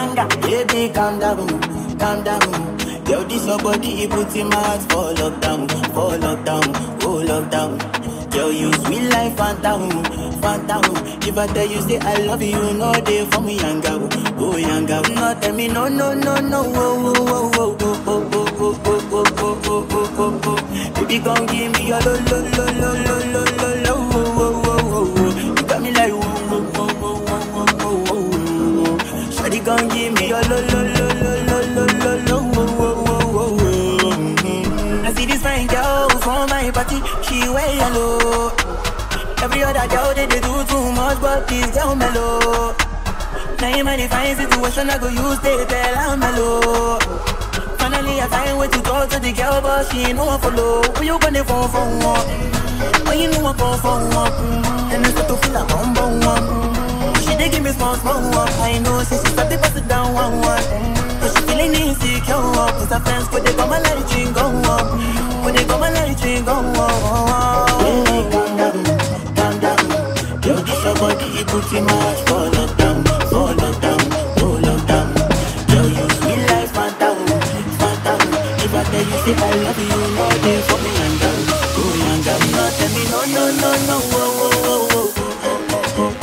banger. Baby, calm down, calm down. Yo, this your body, it puts in my heart for lockdown, for lockdown, oh lockdown. Yo, you sweet life, phantom, phantom. If I tell you say I love you, you know they for me, young girl, oh young girl. No, tell me no, no, no, no, oh, oh, oh, oh, oh, oh, oh, oh, oh, oh, oh, oh, oh, oh. Baby, gon' give me your lo, lo, lo, lo, lo, lo, lo, lo, oh, oh, oh, oh, oh. You got me like, oh, oh, oh, oh, oh, oh, oh, oh, oh. Shawty gon' give me your lo, lo, lo, lo, lo, lo, lo, lo, oh, oh, oh, oh, oh. Mhm. I see this fine girl from my party, she wear yellow. Every other girl they, they do too much, but this girl mellow. Now in my define situation, I go use they tell I'm mellow. Finally, I find way to talk to the girl, but she ain't no one follow. When you gonna phone for one? When you know I phone for one? And I start to feel like I'm bum one. She dey give me small, small one. I know, say she start to pass it down one, one. But she feeling insecure, cause her friends could they come and let it drink go up. When they come and let it drink go up. Baby, calm down, calm down. Yo, this your body, it puts in my heart for lockdown, for lockdown, for lockdown. Yo, you sweet life, phantom, phantom. If I tell you, say I love you, you know they for me, young girl, oh, young girl. No, tell me, no, no, no, no, oh, oh, oh, oh.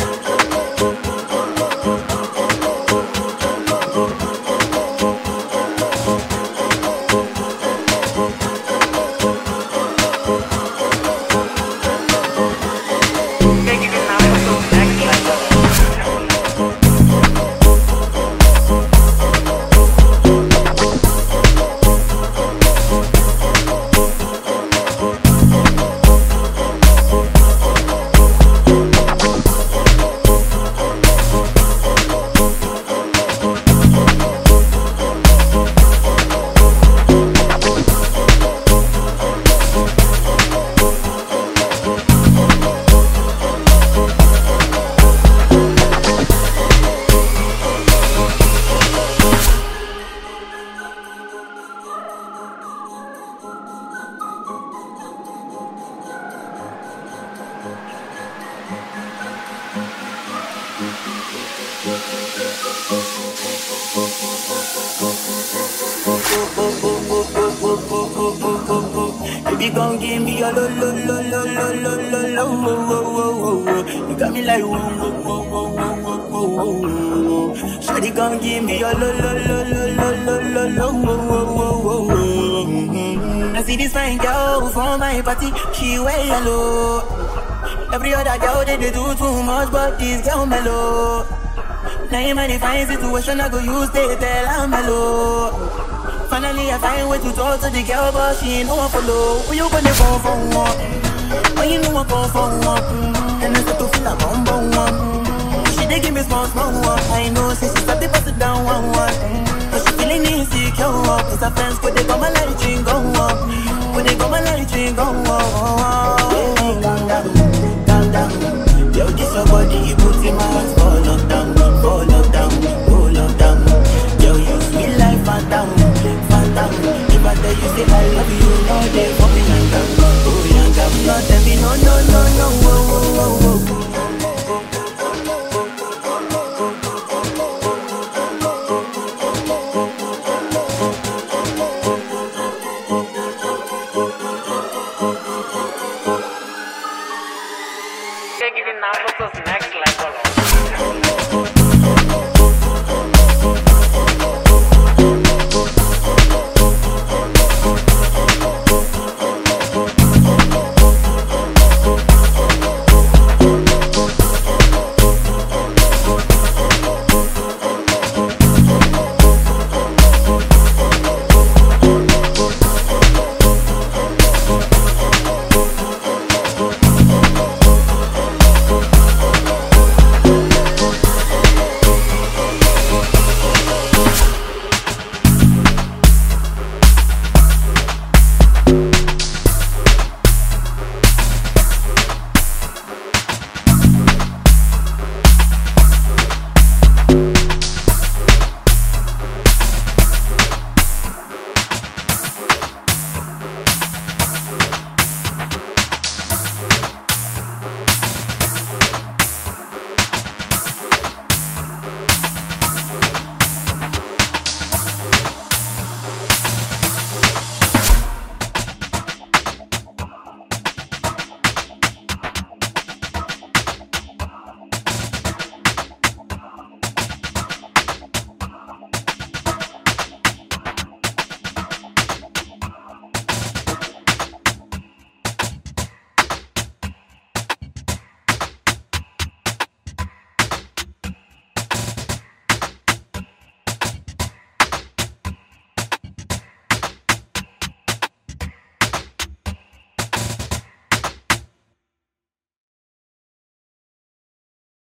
Baby, gon' give me your lo lo lo lo lo lo lo lo wo wo wo wo wo. You got me like wo wo wo wo wo wo wo wo. Shawty gon' give me your lo lo lo lo lo lo lo lo wo wo wo wo wo. Mhm. I see this fine girl from my party, she wear yellow. Every other girl they, they do too much, but this girl mellow. Now in my define situation, I go use they tell I'm mellow. Finally, I find way to talk to the girl, but she ain't no one follow. When you gonna phone for one? When you know I phone for one? And I start to feel like bum bum one. She dey give me small small one. I know, say she start to pass it down one one. But she feeling insecure, cause her friends could they come and let it drink go up. When they come and let it drink go up. Baby, calm down, calm down. Yo, this your body, you put in my heart for lockdown, for lockdown, for lockdown. Yo, you sweet life, phantom, phantom. If I tell you, say I love you, you know they for me, young girl, oh, young girl. No, tell me, no, no, no, no, oh, oh, oh, oh. Taking it now to the next level.